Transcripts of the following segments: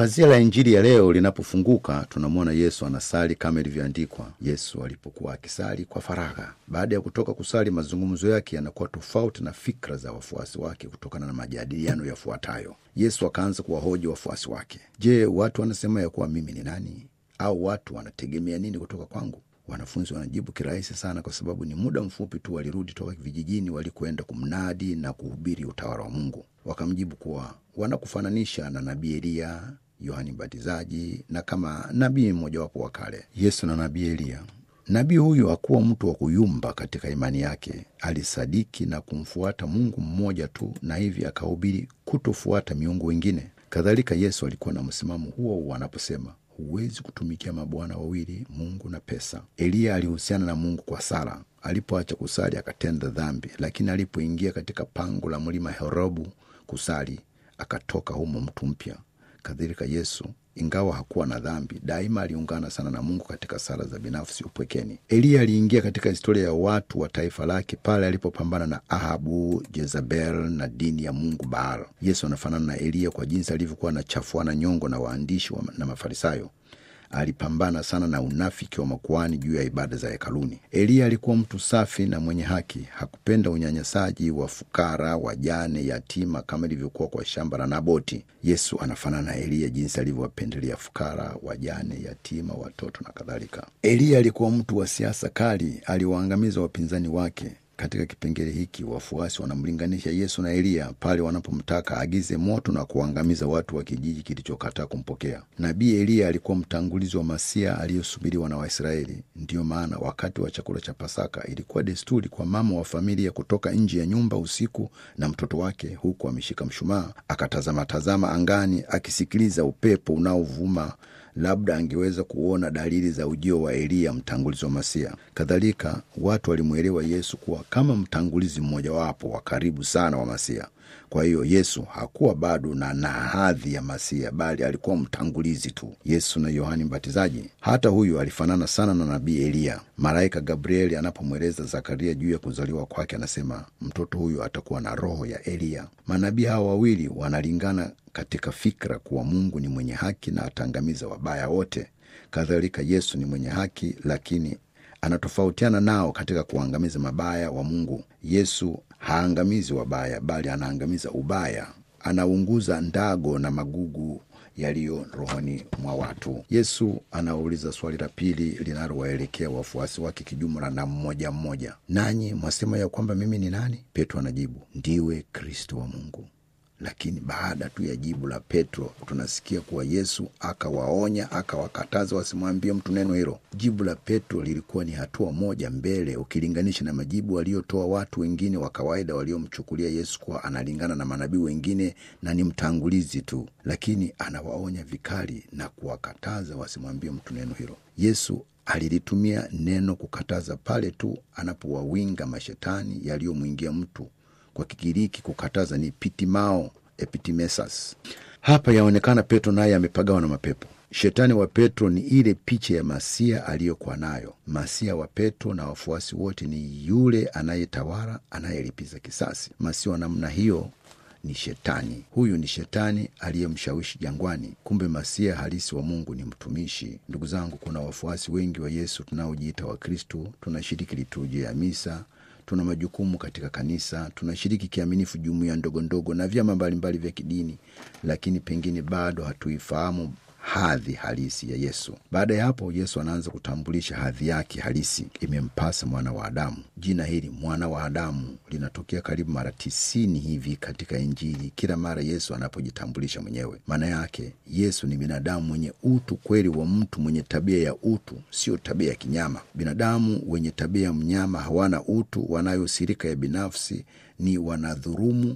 Pazia la Injili ya leo linapofunguka, tunamwona Yesu anasali kama ilivyoandikwa. Yesu alipokuwa akisali kwa faragha, baada ya kutoka kusali, mazungumzo yake yanakuwa tofauti na fikra za wafuasi wake kutokana na majadiliano yafuatayo. Yesu akaanza kuwahoji wafuasi wake, je, watu wanasema ya kuwa mimi ni nani? Au watu wanategemea nini kutoka kwangu? Wanafunzi wanajibu kirahisi sana, kwa sababu ni muda mfupi tu walirudi toka vijijini walikoenda kumnadi na kuhubiri utawala wa Mungu. Wakamjibu kuwa wanakufananisha na nabii Eliya, Yohani Mbatizaji na kama nabii mmojawapo wa kale. Yesu na nabii Eliya. Nabii huyu hakuwa mtu wa kuyumba katika imani yake. Alisadiki na kumfuata Mungu mmoja tu, na hivi akahubiri kutofuata miungu wengine. Kadhalika, Yesu alikuwa na msimamo huo huo anaposema huwezi kutumikia mabwana wawili, Mungu na pesa. Eliya alihusiana na Mungu kwa sala. Alipoacha kusali akatenda dhambi, lakini alipoingia katika pango la mlima Herobu kusali, akatoka humo mtu mpya. Kadhalika Yesu, ingawa hakuwa na dhambi, daima aliungana sana na Mungu katika sala za binafsi upwekeni. Eliya aliingia katika historia ya watu wa taifa lake pale alipopambana na Ahabu, Jezebel na dini ya mungu Baal. Yesu anafanana na Eliya kwa jinsi alivyokuwa anachafuana nyongo na waandishi wa na Mafarisayo. Alipambana sana na unafiki wa makuani juu ya ibada za hekaluni. Eliya alikuwa mtu safi na mwenye haki. Hakupenda unyanyasaji wa fukara, wajane, yatima kama ilivyokuwa kwa shamba la Naboti. Yesu anafanana na Eliya jinsi alivyowapendelea fukara, wajane, yatima, watoto na kadhalika. Eliya alikuwa mtu wa siasa kali, aliwaangamiza wapinzani wake. Katika kipengele hiki wafuasi wanamlinganisha Yesu na Eliya pale wanapomtaka aagize moto na kuangamiza watu wa kijiji kilichokataa kumpokea. Nabii Eliya alikuwa mtangulizi wa Masia aliyosubiriwa na Waisraeli. Ndiyo maana wakati wa chakula cha Pasaka ilikuwa desturi kwa mama wa familia kutoka nje ya nyumba usiku na mtoto wake, huku ameshika mshumaa, akatazama-tazama angani, akisikiliza upepo unaovuma labda angeweza kuona dalili za ujio wa Eliya, mtangulizi wa Masia. Kadhalika, watu walimwelewa Yesu kuwa kama mtangulizi mmojawapo wa karibu sana wa Masia. Kwa hiyo Yesu hakuwa bado na na hadhi ya Masia, bali alikuwa mtangulizi tu. Yesu na Yohani Mbatizaji, hata huyu alifanana sana na nabii Eliya. Malaika Gabrieli anapomweleza Zakaria juu ya kuzaliwa kwake, anasema mtoto huyu atakuwa na roho ya Eliya. Manabii hawa wawili wanalingana katika fikra kuwa Mungu ni mwenye haki na ataangamiza wabaya wote. Kadhalika Yesu ni mwenye haki, lakini anatofautiana nao katika kuangamiza mabaya wa Mungu. Yesu haangamizi wabaya, bali anaangamiza ubaya, anaunguza ndago na magugu yaliyo rohoni mwa watu. Yesu anauliza swali la pili linalowaelekea wafuasi wake kijumla na mmoja mmoja, nanyi mwasema ya kwamba mimi ni nani? Petro anajibu, ndiwe Kristo wa Mungu. Lakini baada tu ya jibu la Petro tunasikia kuwa Yesu akawaonya, akawakataza wasimwambie mtu neno hilo. Jibu la Petro lilikuwa ni hatua moja mbele ukilinganisha na majibu waliotoa watu wengine wa kawaida waliomchukulia Yesu kuwa analingana na manabii wengine na ni mtangulizi tu, lakini anawaonya vikali na kuwakataza wasimwambie mtu neno hilo. Yesu alilitumia neno kukataza pale tu anapowawinga mashetani yaliyomwingia mtu kwa Kigiriki kukataza ni pitimao epitimesas. Hapa yaonekana Petro naye amepagawa na mapepo. Shetani wa Petro ni ile picha ya Masia aliyokuwa nayo. Masia wa Petro na wafuasi wote ni yule anayetawala, anayelipiza kisasi. Masia wa namna hiyo ni Shetani. Huyu ni Shetani aliyemshawishi jangwani. Kumbe Masia halisi wa Mungu ni mtumishi. Ndugu zangu, kuna wafuasi wengi wa Yesu tunaojiita Wakristu, tunashiriki liturujia ya misa tuna majukumu katika kanisa, tunashiriki kiaminifu jumuiya ndogo ndogo na vyama mbalimbali vya kidini, lakini pengine bado hatuifahamu hadhi halisi ya Yesu. Baada ya hapo, Yesu anaanza kutambulisha hadhi yake halisi, imempasa mwana wa Adamu. Jina hili mwana wa Adamu linatokea karibu mara tisini hivi katika Injili, kila mara Yesu anapojitambulisha mwenyewe. Maana yake Yesu ni binadamu mwenye utu kweli wa mtu mwenye tabia ya utu, sio tabia ya kinyama. Binadamu wenye tabia ya mnyama hawana utu, wanayo sirika ya binafsi, ni wanadhurumu,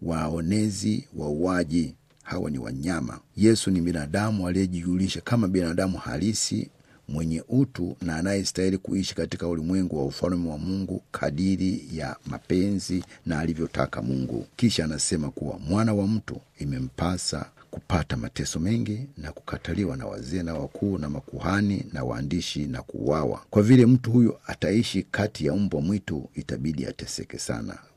waonezi, wauaji hawa ni wanyama. Yesu ni binadamu aliyejijulisha kama binadamu halisi mwenye utu na anayestahili kuishi katika ulimwengu wa ufalme wa Mungu kadiri ya mapenzi na alivyotaka Mungu. Kisha anasema kuwa mwana wa mtu imempasa kupata mateso mengi na kukataliwa na wazee na wakuu na makuhani na waandishi na kuuawa. Kwa vile mtu huyu ataishi kati ya mbwa mwitu, itabidi ateseke sana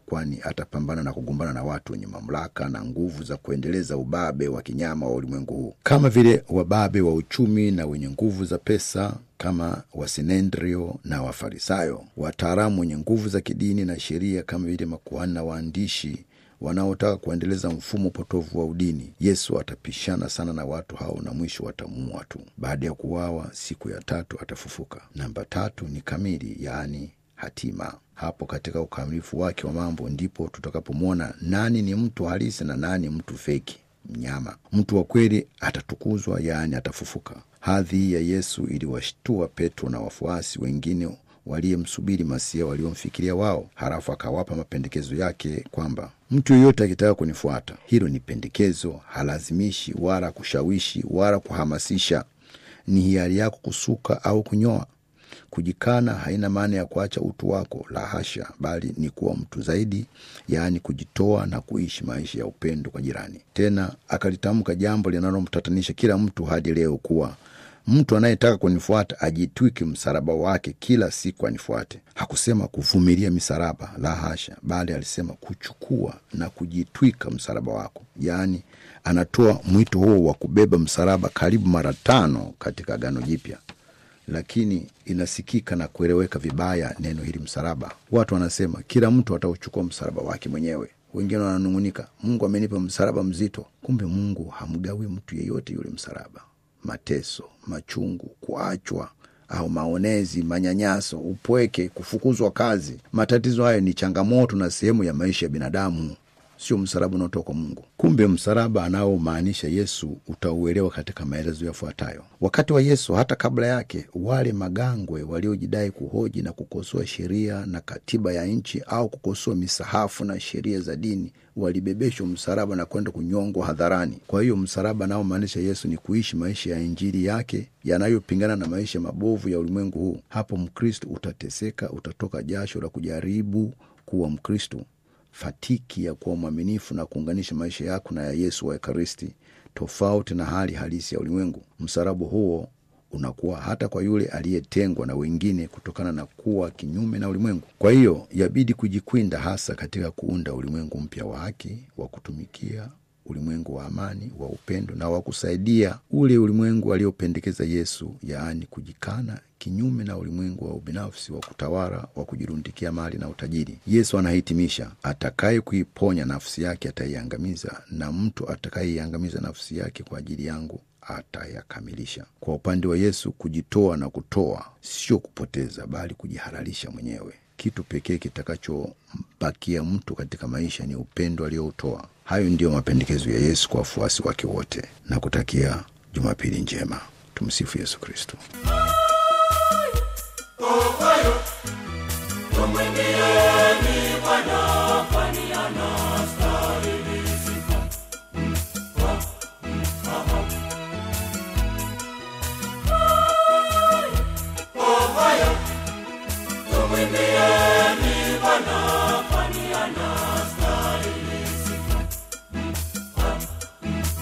kwani atapambana na kugombana na watu wenye mamlaka na nguvu za kuendeleza ubabe wa kinyama wa ulimwengu huu, kama vile wababe wa uchumi na wenye nguvu za pesa kama Wasinendrio na Wafarisayo, wataalamu wenye nguvu za kidini na sheria kama vile makuhani na waandishi wanaotaka kuendeleza mfumo potovu wa udini. Yesu atapishana sana na watu hao na mwisho watamuua tu. Baada ya kuwawa, siku ya tatu atafufuka. Namba tatu ni kamili, yaani hatima. Hapo katika ukamilifu wake wa mambo ndipo tutakapomwona nani ni mtu halisi na nani mtu feki, mnyama. Mtu wa kweli atatukuzwa, yaani atafufuka. Hadhi hii ya Yesu iliwashtua Petro na wafuasi wengine waliyemsubiri Masia waliomfikiria wao. Halafu akawapa mapendekezo yake kwamba mtu yeyote akitaka kunifuata, hilo ni pendekezo, halazimishi wala kushawishi wala kuhamasisha. Ni hiari yako kusuka au kunyoa. Kujikana haina maana ya kuacha utu wako, la hasha, bali ni kuwa mtu zaidi, yaani kujitoa na kuishi maisha ya upendo kwa jirani. Tena akalitamka jambo linalomtatanisha kila mtu hadi leo kuwa mtu anayetaka kunifuata ajitwike msalaba wake kila siku anifuate. Hakusema kuvumilia misalaba, la hasha, bali alisema kuchukua na kujitwika msalaba wako. Yaani anatoa mwito huo wa kubeba msalaba karibu mara tano katika Agano Jipya, lakini inasikika na kueleweka vibaya neno hili msalaba. Watu wanasema kila mtu atauchukua msalaba wake mwenyewe. Wengine wananung'unika, Mungu amenipa msalaba mzito. Kumbe Mungu hamgawi mtu yeyote yule msalaba mateso, machungu, kuachwa au maonezi, manyanyaso, upweke, kufukuzwa kazi. Matatizo hayo ni changamoto na sehemu ya maisha ya binadamu, sio msalaba unaotoka kwa Mungu. Kumbe msalaba anaomaanisha Yesu utauelewa katika maelezo yafuatayo. Wakati wa Yesu, hata kabla yake, wale magangwe waliojidai kuhoji na kukosoa sheria na katiba ya nchi au kukosoa misahafu na sheria za dini walibebeshwa msalaba na kwenda kunyongwa hadharani. Kwa hiyo msalaba anaomaanisha Yesu ni kuishi maisha ya Injili yake yanayopingana na maisha mabovu ya ulimwengu huu. Hapo Mkristo utateseka, utatoka jasho la kujaribu kuwa Mkristo, fatiki ya kuwa mwaminifu na kuunganisha maisha yako na ya Yesu wa Ekaristi, tofauti na hali halisi ya ulimwengu. Msalaba huo unakuwa hata kwa yule aliyetengwa na wengine kutokana na kuwa kinyume na ulimwengu. Kwa hiyo yabidi kujikwinda hasa katika kuunda ulimwengu mpya wa haki, wa kutumikia ulimwengu wa amani, wa upendo na wa kusaidia ule ulimwengu aliopendekeza Yesu, yaani kujikana kinyume na ulimwengu wa ubinafsi, wa kutawala, wa kujirundikia mali na utajiri. Yesu anahitimisha, atakaye kuiponya nafsi yake ataiangamiza, na mtu atakayeiangamiza nafsi yake kwa ajili yangu atayakamilisha. Kwa upande wa Yesu, kujitoa na kutoa sio kupoteza, bali kujihalalisha mwenyewe. Kitu pekee kitakachobakia mtu katika maisha ni upendo aliyoutoa. Hayo ndiyo mapendekezo ya Yesu kwa wafuasi wake wote, na kutakia Jumapili njema. Tumsifu Yesu Kristo. Tumwimbieni Bwana kwani anastahili sifa. Tumwimbieni Bwana kwani anastahili sifa.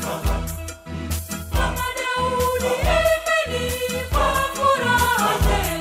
Kama Daudi, imbeni kwa furaha tele.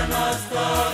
anastahili